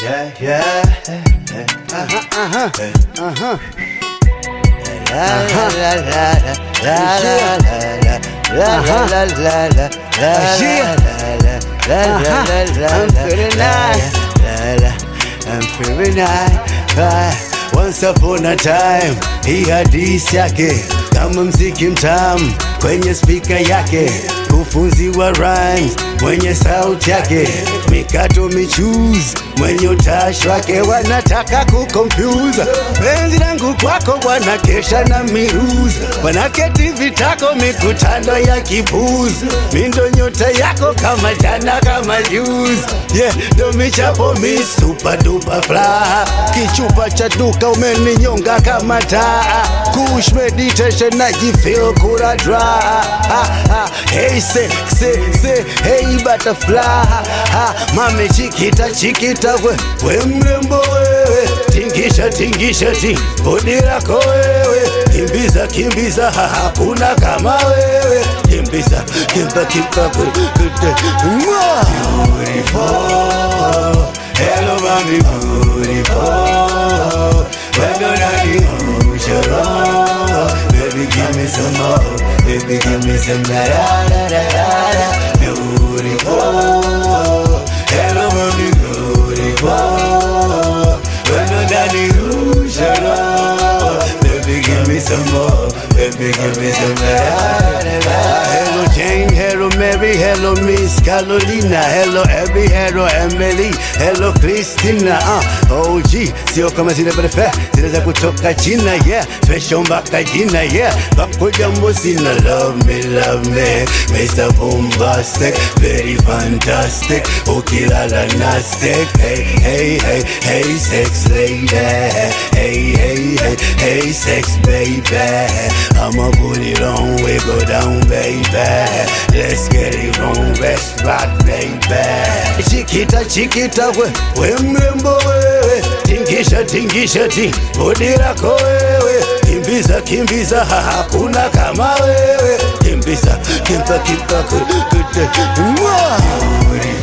Yeah, yeah. Aha, aha. La la la la la la la la la la la la la Yeah. la la la la la I'm feeling nice. la la I'm feeling nice Ah, Once upon a time hii hadisi yake kama mziki mtamu kwenye spika yake kufunzi wa rhymes mwenye sauti yake mikato michuzi mwenye utashi wake wanataka kukompuza penzi langu kwako wanakesha na miruzi wanaketi vitako mikutano ya kipuzi mindo nyota yako kama jana kama juzi yeah, ndo michapo mi super duper fly kichupa cha duka umeninyonga kama taa kush meditation najifeel kura dry ah, ah, hey say, say, say, hey butterfly ah, mame chikita chikita we, we mrembo wewe tingisha tingisha ti bodi lako wewe kimbiza kimbiza ha, hakuna kama wewe kimbiza kimba kimba kwe- kwe- Mwah! beautiful hello mami beautiful when you're not unusual baby give me some more baby give me some la la la la la la beautiful hello mami beautiful when you're not unusual baby give me some more baby give me some la la la la hello Jane hello Mary hello Miss Carolina hello Abby hello Emily hello Christina uh, OG sio kama zile brefe zile za kutoka China yeah special mpaka jina yeah bako jambo sina love me love me Mr. Bombastic very fantastic ukilala nastic hey hey hey hey sex lady hey hey hey hey sex baby I'ma put it on we go down baby let's get it on let's rock baby chikita chikita we we mrembo wewe tingisha tingisha ti bodi lako wewe kimbiza kimbiza ha, hakuna kama wewe kimbiza kimba kimba kute Mwah!